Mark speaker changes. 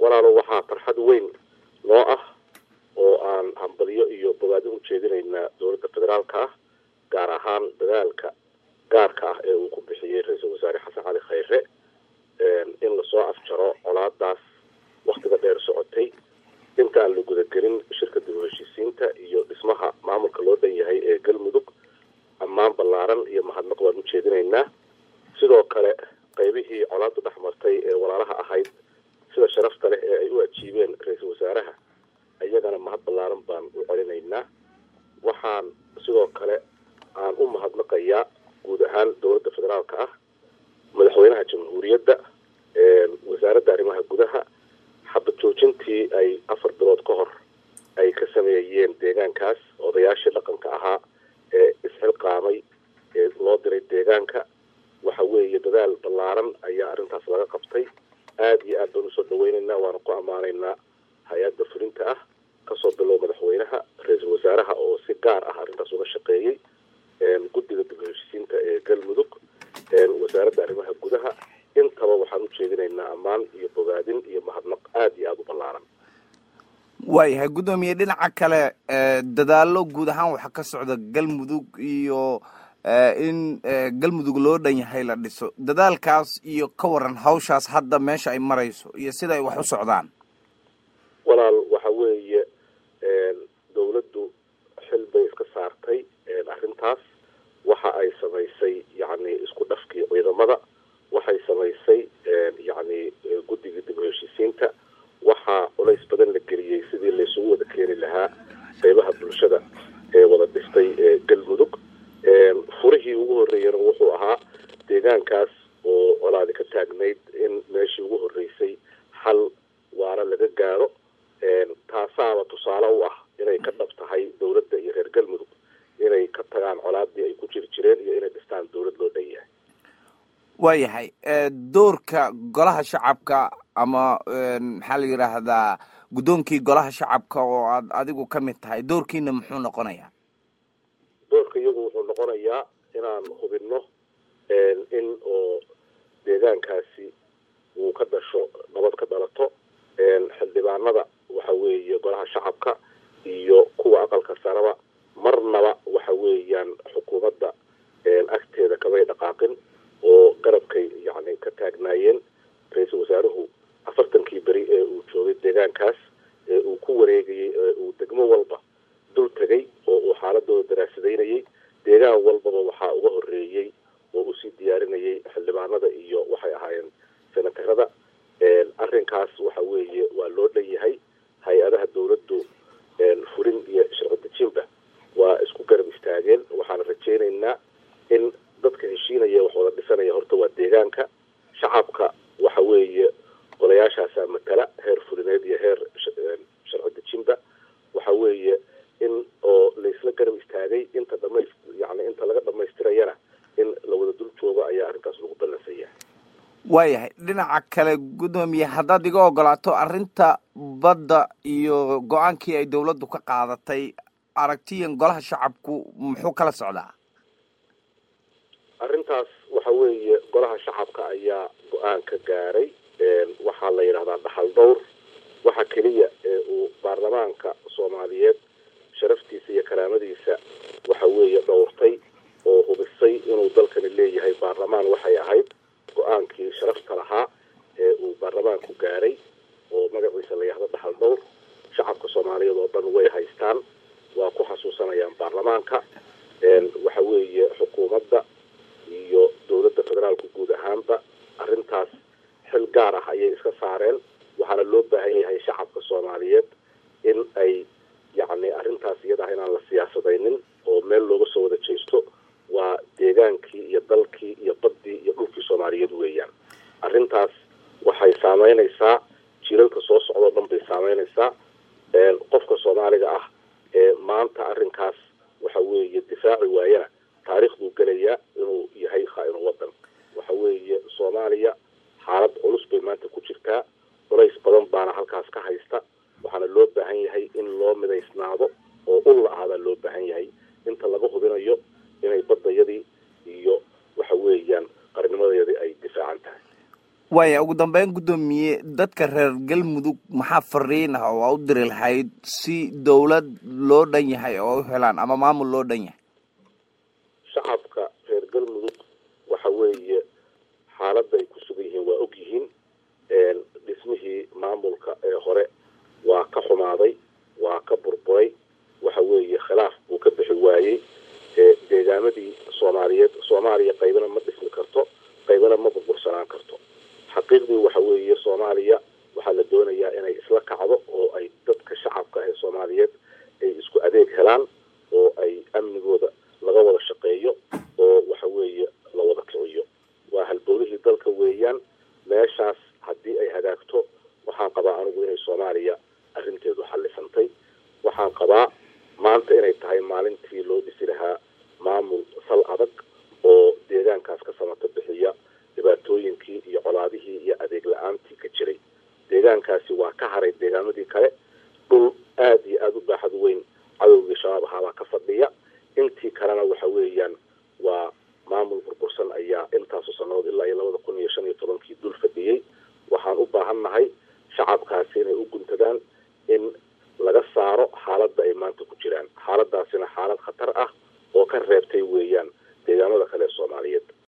Speaker 1: walaalo waxaa farxad weyn noo ah oo aan hambalyo iyo bogaadin u jeedinaynaa dowladda federaalka ah gaar ahaan dadaalka gaarka ah ee uu ku bixiyey ra-iisul wasaare xasan cali khayre in lasoo afjaro colaadaas waktiga dheer socotay inta aan la gudagelin shirka dib u heshiisiinta iyo dhismaha maamulka loo dhan yahay ee galmudug ammaan ballaaran iyo mahadnaq waan u jeedinaynaa sidoo kale qaybihii colaadu dhex martay ee walaalaha ahayd sida sharafta leh ee ay u ajiibeen ra-iisul wasaaraha iyagana mahad ballaaran baan u celinaynaa waxaan sidoo kale aan u mahadnaqayaa guud ahaan dowladda federaalka ah madaxweynaha jamhuuriyadda wasaaradda arrimaha gudaha xabad joojintii ay afar bilood ka hor ay ka sameeyeen deegaankaas odayaashii dhaqanka ahaa ee isxilqaamay ee loo diray deegaanka waxa weeye dadaal ballaaran ayaa arrintaas laga qabtay aada iyo aad baan usoo dhaweynaynaa waana ku ammaanaynaa hay-adda fulinta ah kasoo bilow madaxweynaha ra-iisul wasaaraha oo si gaar ah arrintaas uga shaqeeyey guddiga dib heshiisiinta ee galmudug wasaaradda arrimaha gudaha intaba waxaan u jeedinaynaa ammaan iyo bogaadin iyo mahadnaq aada iyo aada u ballaaran
Speaker 2: waayahay guddoomiye dhinaca kale dadaallo guud ahaan waxaa ka socda galmudug iyo in galmudug loo dhan yahay la dhiso dadaalkaas iyo ka waran hawshaas hadda meesha ay marayso iyo sida ay wax u socdaan
Speaker 1: walaal waxa weeye dowladdu xil bay iska saartay arrintaas waxa ay samaysay yacni isku dhafkii ciidamada waxay samaysay yacni guddigii dib u heshiisiinta waxaa culays badan la geliyey sidii laysugu wada keeni lahaa qeybaha bulshada ee wada dhistay galmudug furihii ugu horreeyana wuxuu ahaa deegaankaas oo colaadi ka taagnayd in meeshii ugu horreysay xal waara laga gaaro taasaaba tusaale u ah inay ka dhab tahay dowladda iyo reer galmudug inay ka tagaan colaadii ay ku jiri jireen iyo inay dhistaan dowlad loo dhan yahay
Speaker 2: waayahay doorka golaha shacabka ama maxaa la yidhaahdaa guddoonkii golaha shacabka oo aad adigu ka mid tahay doorkiina muxuu noqonayaa
Speaker 1: doorka iyagu wuxuu noqonayaa inaan hubinno in oo deegaankaasi uu ka dhasho nabad ka dhalato xildhibaanada waxa weeye golaha shacabka iyo kuwa aqalka saraba marnaba waxa weeyaan xukuumadda agteeda kamay dhaqaaqin oo garabkay yacni ka taagnaayeen ra-iisul wasaaruhu afartankii beri ee uu joogay deegaankaas ee uu ku wareegayey ee uu degmo walba dul tegay oo uu xaaladooda daraasadaynayay deegaan walbaba waxaa uga horreeyey oo usii diyaarinayay xildhibaanada iyo waxay ahaayeen senatarada arrinkaas waxa weeye waa loo dhan yahay hay-adaha dowladdu furin iyo sharci dejinba waa isku garab istaageen waxaana rajaynaynaa in dadka heshiinaya wax wada dhisanaya horta waa deegaanka shacabka waxa weeye golayaashaasaa matala heer fulineed iyo heer sharci dejinba waxa weeye in oo laysla garab istaagay inta dhamays yani inta laga dhamaystirayana in la wada dul joogo ayaa arrintaas lagu ballansan yahay
Speaker 2: waayahay dhinaca kale guddoomiye haddaad iga ogolaato arrinta badda iyo go-aankii ay dowladdu ka qaadatay aragtiyan golaha shacabku muxuu kala socdaa
Speaker 1: arrintaas waxa weeye golaha shacabka ayaa go-aan ka gaaray waxaa la yidhahdaa dhaxal dhowr waxa keliya ee uu baarlamaanka soomaaliyeed sharaftiisa iyo karaamadiisa waxa weeye dhowrtay oo hubisay inuu dalkani leeyahay baarlamaan waxay ahayd go-aankii sharafta lahaa ee uu baarlamaanku gaaray oo magaciisa la yahdo dhaxal dhowr shacabka soomaaliyeed oo dhan way haystaan waa ku xasuusanayaan baarlamaanka waxa weeye xukuumadda iyo dowladda federaalku guud ahaanba arrintaas xil gaar ah ayay iska saareen waxaana loo baahan yahay shacabka soomaaliyeed in ay yacni arrintaas iyada ah inaan la siyaasadaynin oo meel looga soo wada jeesto waa deegaankii iyo dalkii iyo baddii iyo dhulkii soomaaliyeed weeyaan arrintaas waxay saameynaysaa jiilalka soo socdoo dhan bay saameynaysaa qofka soomaaliga ah ee maanta arrinkaas waxa weeye difaaci waayana taariikhduu gelayaa inuu yahay khaa-inu waddan waxa weeye soomaaliya xaalad culus bay maanta ku jirtaa culays badan baana halkaas ka haysta waxaana loo baahan yahay in loo midaysnaado oo ul la-aadaa loo baahan yahay inta laga hubinayo inay baddayadii iyo waxa weeyaan qarnimadayadii ay difaacan tahay
Speaker 2: waaya ugu dambeyn guddoomiye dadka reer galmudug maxaa fariin ah oo aa u diri lahayd si dawlad loo dhan yahay oo u helaan ama maamul loo dhan yahay
Speaker 1: shacabka reer galmudug waxa weeye xaaladda ay ku sugan yihiin waa og yihiin dhismihii maamulka ee hore waa ka xumaaday waa ka burburay waxa weeye khilaaf buu ka bixi waayey deegaamadii soomaaliyeed soomaaliya qaybana ma dhismi karto qaybana ma burbursanaan karto xaqiiqdii waxa weeye soomaaliya waxaa la doonayaa inay isla kacdo oo ay dadka shacabka ee soomaaliyeed ay isku adeeg helaan oo ay amnigooda laga wada shaqeeyo oo waxa weeye la wada kiciyo waa halbowlihii dalka weeyaan meeshaas haddii ay hagaagto waxaan qabaa anigu inay soomaaliya arrinteedu xallisantay waxaan qabaa maanta inay tahay maalintii loo dhisi lahaa maamul sal adag oo deegaankaas ka samato bixiya dhibaatooyinkii iyo colaadihii iyo adeeg la-aantii ka jiray deegaankaasi waa ka haray deegaamadii kale dhul aada iyo aada u baaxad weyn cadowgii shabaab ahaabaa ka fadhiya intii kalena waxa weeyaan waa maamul burbursan ayaa intaasu sannadood ilaa iyo labada kun iyo shan iyo tobankii dul fadhiyey waxaan u baahan nahay shacabkaasi inay u guntadaan in laga saaro xaaladda ay maanta ku jiraan xaaladaasina xaalad khatar ah